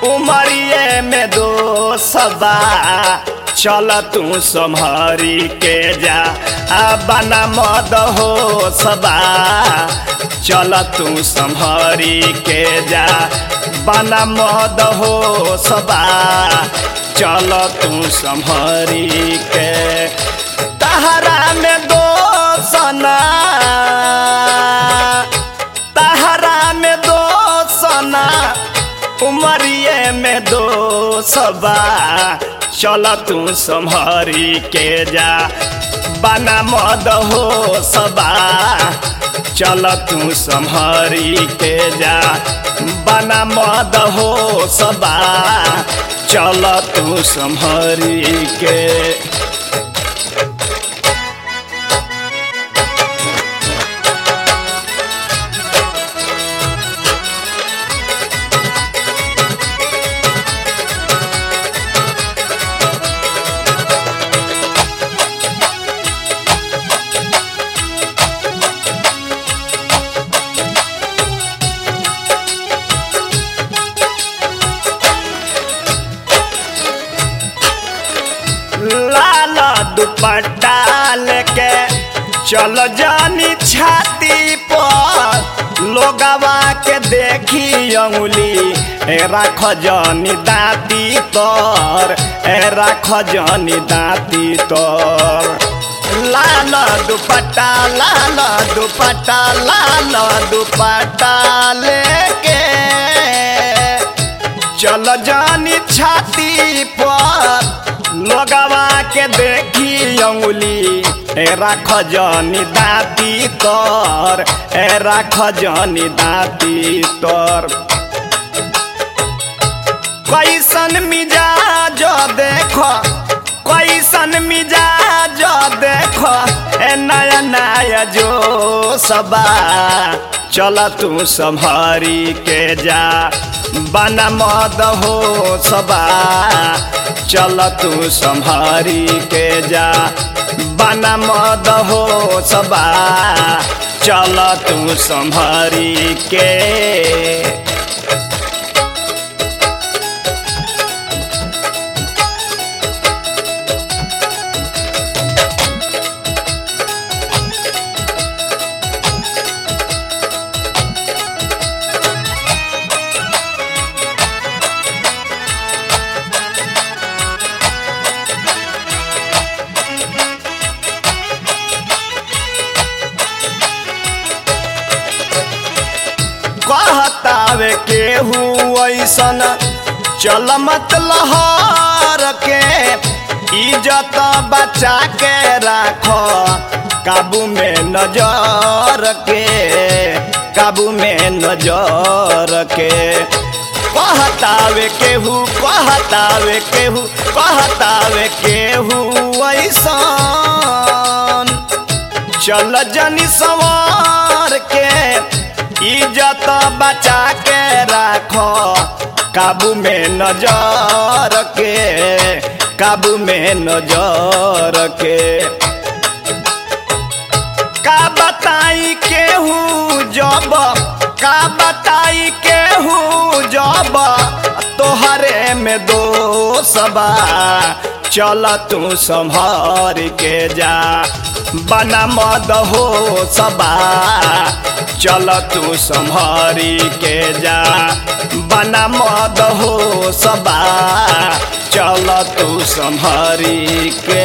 उमरिए में दो सबा चल तू सम्हरी के जा आ बना मद हो सबा चल तू सम्हरी के जा बना मद हो सबा चल तू सम्हरी के तहरा में दो सना तहरा में दो सना उमरिए में दो सबा चल तू सम्हरी के जा बना मद हो सबा चल तू सम्हरी के जा बना मद हो सबा चल तू सम्हरी के लाल दुपट्टा लेके चल जानी छाती पर लोगवा के देखी अंगुली ए राख जानी दाती तोर ए राख जानी दाती तोर लाल दुपट्टा लाल दुपट्टा लाल दुपट्टा लेके चल जानी छाती पर लोगवा के देखी अंगुली ए राख जानी दाती तोर ए राख जानी दाती तोर कैसन मिजाज देखो कैसन मिजाज देखो ए नया नया जो सबा चल तू सम्हारी के जा बना मद हो सबा चल तू सम्हारी के जा बना मद हो सबा चल तू सम्हारी के कहतावे केहू ऐसन चल मत लहर के इज्जत बचा के राखो काबू में नजर के काबू में नजर के कहतावे केहू कहतावे केहू कहतावे केहू ऐसन चल जनी सवार के इज्जत बचा के राखो काबू में नजर के काबू में नजर के का बताई केहू जब का बताई केहू जब तोहरे में दो सबा चल तू संभार के जा बना मद हो सबा चल तू संभारी के जा बना मद हो सबा चल तू संभारी के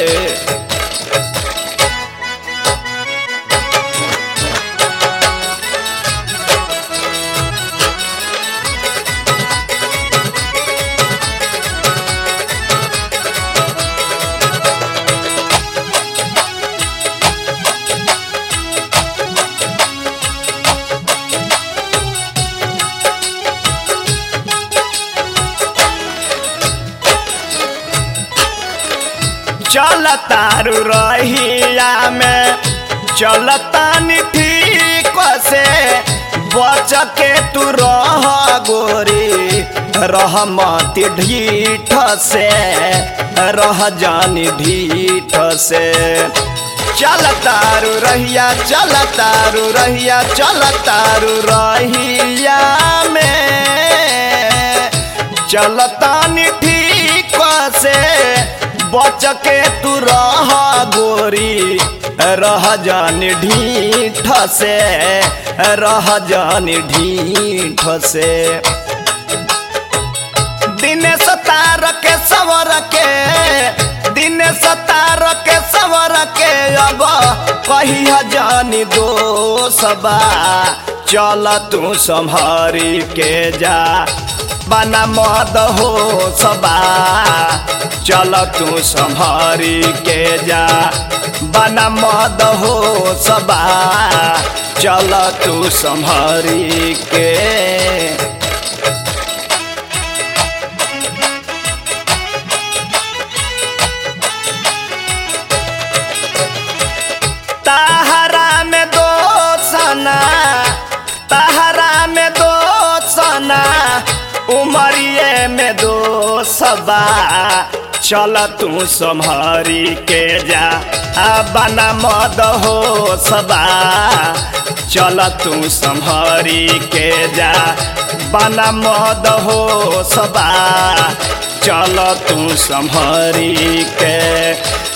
चल तारू रहिया में चलता ठीक से बच के तू रह गोरी रह मत ढीठ से रह जानी ढीठ से चल तारू रहिया चल तारू रहिया चल तारू रहिया में चलतानी ठीक से बच के तू रह गोरी रह जान ढीठ से रह जान ढीठ से दिनेश तार के सवर के दिनेश तार के सवर के अब कही जानी दो सबा चल तू संभारी के जा बना मद हो सबा चल तू संभारी के जा बना मद हो सबा चल तू संभारी के तहरा में दो सना तहरा में दो सना उमरिए में दो सबा चल तू संभारी के जा आ बना मद हो सबा चल तू संभारी के जा बना मद हो सबा चल तू संभारी के